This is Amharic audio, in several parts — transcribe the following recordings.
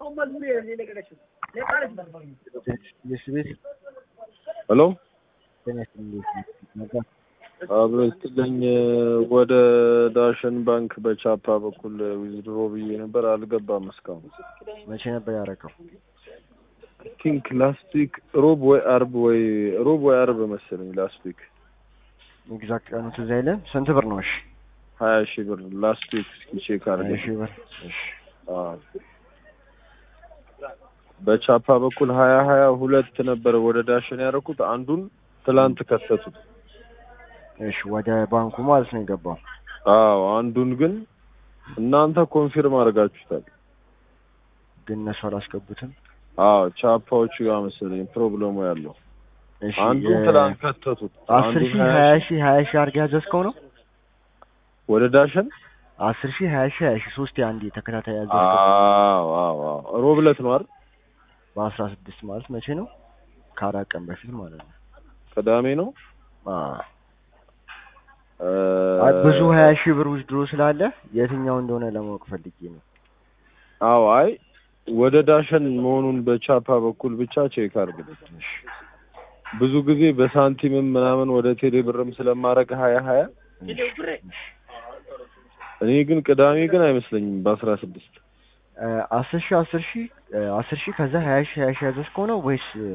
ሄሎ ጤና ይስጥልኝ ነበር አብሮ ስትለኝ ወደ ዳሽን ባንክ በቻፓ በኩል ዊዝድሮ ብዬ ነበር፣ አልገባም እስካሁን። መቼ ነበር ያደረገው? ቲንክ ላስት ዊክ ሮብ ወይ አርብ ወይ ሮብ ወይ አርብ መሰለኝ ላስት ዊክ ኤግዛክት ቀኑ ትዝ አይልም? ስንት ብር ነው? እሺ ሀያ ሺህ ብር ላስት ዊክ እስኪ ቼክ ሀያ አድርገን ሺህ ብር። እሺ አዎ። በቻፓ በኩል ሀያ ሀያ ሁለት ነበር ወደ ዳሽን ያደረኩት አንዱን ትላንት ከተቱት። እሺ ወደ ባንኩ ማለት ነው የገባው። አዎ አንዱን ግን እናንተ ኮንፊርም አድርጋችሁታል። ግን እነሱ አላስገቡትም። አዎ ቻፓዎቹ ጋር መሰለኝ ፕሮብለሙ ያለው። እሺ አንዱን የ- ትላንት ከተቱት። አስር አንዱን ሺህ ሀያ ሀያ ሺህ ሺህ ሀያ ሺህ አድርገህ ያዘዝከው ነው? ወደ ዳሽን አስር ሺህ ሀያ ሺህ ሀያ ሺህ ሶስት አንድ ተከታታይ ያዘዝከው አዎ አዎ አዎ ሮብ ዕለት ነው አይደል? በአስራ ስድስት ማለት መቼ ነው? ከአራት ቀን በፊት ማለት ነው። ቅዳሜ ነው። አዎ እ አይ ብዙ ሀያ ሺህ ብር ውስድሮ ስላለ የትኛው እንደሆነ ለማወቅ ፈልጌ ነው። አዎ አይ ወደ ዳሽን መሆኑን በቻፓ በኩል ብቻ ቼክ አድርግልኝ። ብዙ ጊዜ በሳንቲምም ምናምን ወደ ቴሌ ብርም ስለማረግ ሀያ ሀያ እኔ ግን ቅዳሜ ግን አይመስለኝም በአስራ ስድስት እ አስር ሺህ አስር ሺህ እ አስር ሺህ ከዛ ሀያ ሺህ ሀያ ሺህ ያዘዝከው ነው ወይስ እ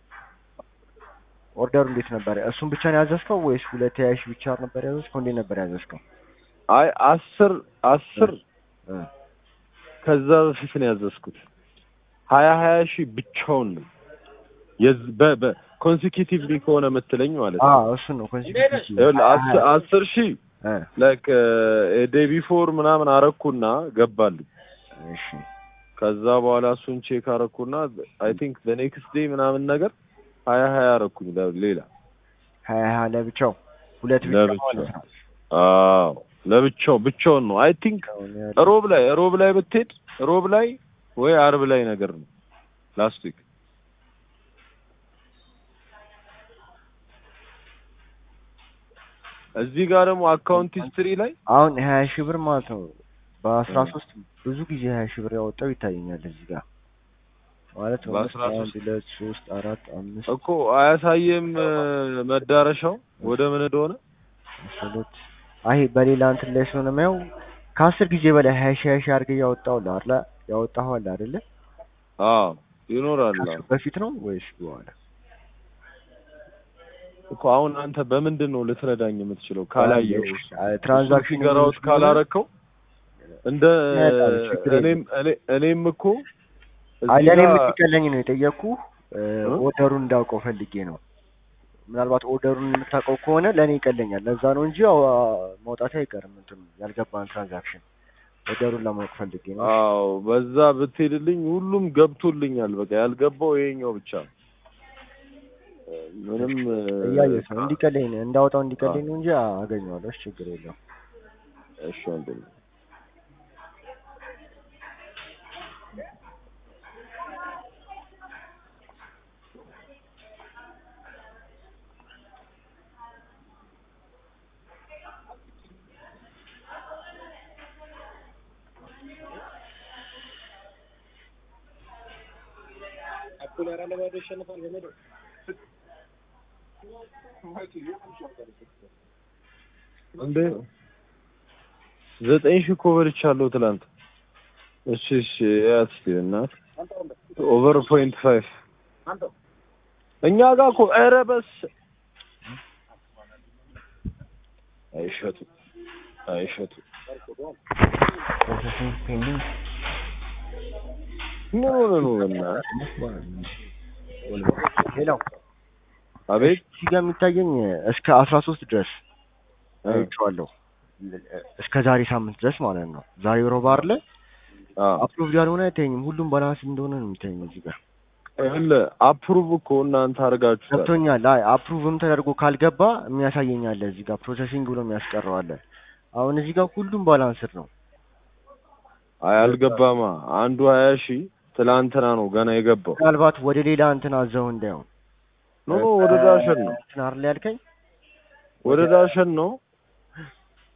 ኦርደሩ እንዴት ነበር? እሱን ብቻ ነው ያዘዝከው ወይስ ሁለት ሀያ ሺህ ብቻ ነበር ያዘዝከው? እንዴት ነበር ያዘዝከው? አይ አስር አስር እ ከዛ በፊት ነው ያዘዝኩት። ሀያ ሀያ ሺህ ብቻውን ነው የዝ- በ በ ኮንሲኪቲቭሊ ከሆነ የምትለኝ ማለት ነው። አዎ እሱን ነው ኮንሲኩቲቭ ይኸውልህ አስ- አስር ሺህ እ ላይክ ዴይ ቢፎር ምናምን አረኩና ገባልኝ። እሺ ከዛ በኋላ እሱን ቼክ አረኩና አይ ቲንክ በኔክስት ዴይ ምናምን ነገር ሀያ ሀያ አረኩኝ ለ- ሌላ ሀያ ሀያ ለብቻው ሁለት ብቻ ለብቻው። ማለት ነው። አዎ ለብቻው ብቻውን ነው አይ ቲንክ አሁን ያለው ሮብ ላይ ሮብ ላይ ብትሄድ ሮብ ላይ ወይ አርብ ላይ ነገር ነው ላስት ዊክ እዚህ ጋር ደግሞ አካውንት ሂስትሪ ላይ አሁን ሀያ ሺህ ብር ማለት ነው በአስራ ሶስት ብዙ ጊዜ ሀያ ሺህ ብር ያወጣው ይታየኛል እዚህ ጋር ማለት ነው በአስራ አንድ ሶስት ሁለት ሶስት አራት አምስት እኮ አያሳየም እ፣ መዳረሻው ወደ ምን እንደሆነ አስራ ሁለት አይ በሌላ እንትን ላይ ስለሆነ የማየው ከአስር ጊዜ በላይ ሀያ ሺህ ሀያ ሺህ አድርገህ ያወጣው አለ ያወጣኸው አለ አይደለ አዎ ይኖራል አዎ። ከሱ በፊት ነው ወይስ በኋላ እኮ አሁን አንተ በምንድን ነው ልትረዳኝ የምትችለው ካላየው ትራንዛክሽን ፊገር አውት ካላረከው እንደ ያጣል፣ ችግር እኔም እኔ- እኔም እኮ እዚህ አይ ለእኔ ጋር- የምትቀለኝ ነው የጠየቅኩ እ? ኦርደሩን እንዳውቀው ፈልጌ ነው ምናልባት ኦርደሩን የምታውቀው ከሆነ ለእኔ ይቀለኛል ለዛ ነው እንጂ ያው መውጣት አይቀርም እንትኑ ያልገባን ትራንዛክሽን ኦርደሩን ለማወቅ ፈልጌ ነው አዎ በዛ ብትሄድልኝ ሁሉም ገብቶልኛል። በቃ ያልገባው ይሄኛው ብቻ ነው። ምንም እያየሁት ነው እንዲቀለኝ ነው እንዳወጣው እንዲቀለኝ ነው እንጂ አገኘዋለሁ እሺ ችግር የለውም እሺ ወንድም እንዴ ዘጠኝ ሺህ እኮ በልቻለሁ ትላንት። እሺ እሺ ያት እስኪ እናት ኦቨር ፖይንት ፋይቭ እኛ ጋር እኮ ኧረ በስ አይሸጡ አይሸጡ ፕሮሰሲንግ ፔንዲንግ ምን ሆነ ነው በእናትህ? ሌላው አቤት እዚህ ጋር የሚታየኝ እስከ አስራ ሶስት ድረስ እ፣ አይቼዋለሁ እስከ ዛሬ ሳምንት ድረስ ማለት ነው ዛሬ ሮብ አይደለ አዎ አፕሮቭድ ያልሆነ አይታየኝም ሁሉም ባላንስ እንደሆነ ነው የሚታየኝ እዚህ ጋር ይኸውልህ አፕሩቭ እኮ እናንተ አድርጋችሁታል። ገብቶኛል አይ አፕሩቭም ተደርጎ ካልገባ የሚያሳየኝ አለ እዚህ ጋር ፕሮሰሲንግ ብሎ የሚያስቀረው አለ አሁን እዚህ ጋር ሁሉም ባላንስድ ነው አይ አልገባማ። አንዱ ሀያ ሺህ ትላንትና ነው ገና የገባው። ምናልባት ወደ ሌላ እንትን አዘው እንዳይሆን ኖ ኖ ወደ ዳሸን ነው እንትን አይደል ያልከኝ ወደ ዳሸን ነው።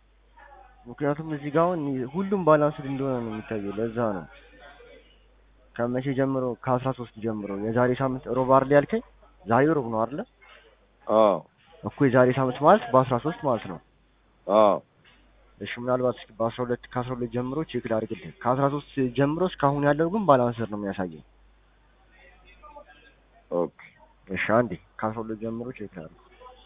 ምክንያቱም እዚህ ጋር አሁን ሁሉም ባላንስድ እንደሆነ ነው የሚታየው ለዛ ነው ከመቼ ጀምሮ? ከአስራ ሶስት ጀምሮ የዛሬ ሳምንት ሮብ አይደል ያልከኝ? ዛሬ ሮብ ነው አይደለ? አዎ እኮ የዛሬ ሳምንት ማለት በአስራ ሶስት ማለት ነው። አዎ እሺ ምናልባት እስኪ በአስራ ሁለት ከአስራ ሁለት ጀምሮ ቼክ ላድርግልህ። ከአስራ ሶስት ጀምሮ እስካሁን ያለው ግን ባላንሰር ነው የሚያሳየኝ። ኦኬ እሺ አንዴ ከአስራ ሁለት ጀምሮ ቼክ ላድርግ።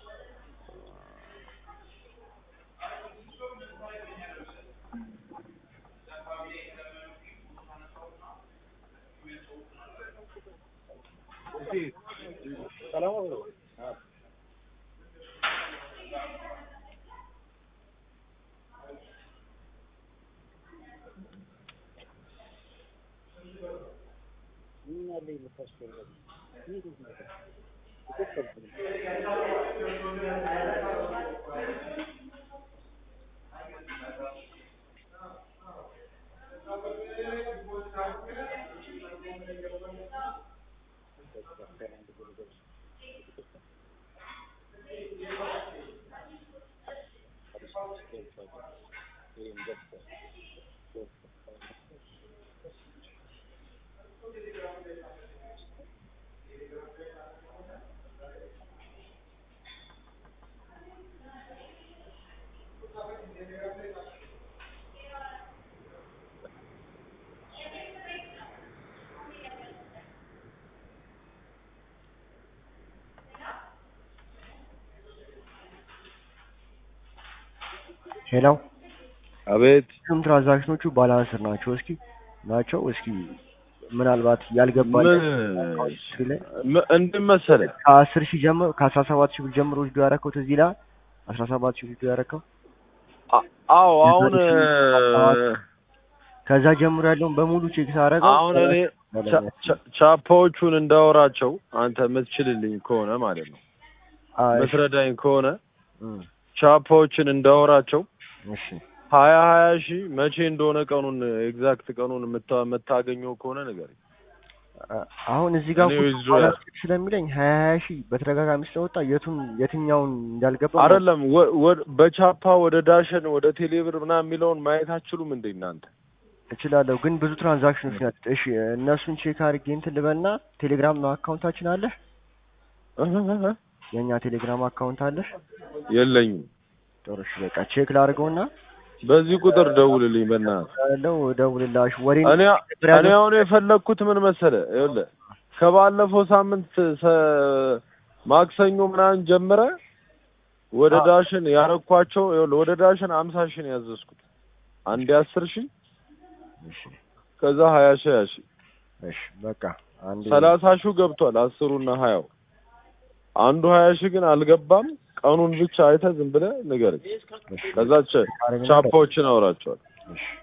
ሄሎ አቤት ሁሉም ትራንዛክሽኖቹ ባላንስር ናቸው። እስኪ ናቸው እስኪ ምናልባት ያልገባል ም- እንትን መሰለህ ከአስር ሺህ ጀምሮ ከአስራ ሰባት ሺህ ብር ጀምሮ ውስዶ ያደረከው ትዝ ይልሃል? አስራ ሰባት ሺህ ውስዶ ያደረከው አ- አዎ አሁን ከዛ ጀምሮ ያለውን በሙሉ ቼክ ሳደርገው አሁን እኔ ቻ- ቻ- ቻፓዎቹን እንዳወራቸው አንተ የምትችልልኝ ከሆነ ማለት ነው ምትረዳኝ ከሆነ እም፣ ቻፓዎችን እንዳወራቸው እሺ ሀያ ሀያ ሺህ መቼ እንደሆነ ቀኑን ኤግዛክት ቀኑን የምታ- የምታገኘው ከሆነ ንገረኝ። አ- አሁን እዚህ ጋር እኔ ፎቶ withdraw ባላንስ ስለሚለኝ ሀያ ሀያ ሺህ በተደጋጋሚ ስለወጣ የቱን የትኛውን እንዳልገባ አይደለም ወ- ወ- በቻፓ ወደ ዳሸን ወደ ቴሌብር ምናምን የሚለውን ማየት አትችሉም እንዴ እናንተ? እችላለሁ ግን ብዙ ትራንዛክሽኖች ናቸው። እሺ እነሱን ቼክ አድርጌ እንትን ልበልና ቴሌግራም አካውንታችን አለ የእኛ ቴሌግራም አካውንት አለሽ? የለኝም። ጥሩ እሺ በቃ ቼክ ላድርገውና በዚህ ቁጥር ደውልልኝ በእናትህ። ያለው ደውልላሽ ወሬ እኔ እኔ አሁን የፈለግኩት ምን መሰለህ፣ ይኸውልህ ከባለፈው ሳምንት ሰ- ማክሰኞ ምናምን ጀምረ ወደ አ- ዳሽን ያረኳቸው ይኸውልህ ወደ ዳሽን አምሳ ሺህ ነው ያዘዝኩት። አንዴ አስር ሺህ እሺ ከዛ ሀያ ሺህ ሀያ ሺህ እሺ በቃ አንዴ ሰላሳ ሺህ ገብቷል። አስሩና ሀያው አንዱ ሀያ ሺህ ግን አልገባም። ቀኑን ብቻ አይተህ ዝም ብለህ ንገረኝ። እሺ ከዛ ቻ- አረግና ቻፓዎችን አውራቸዋል። እሺ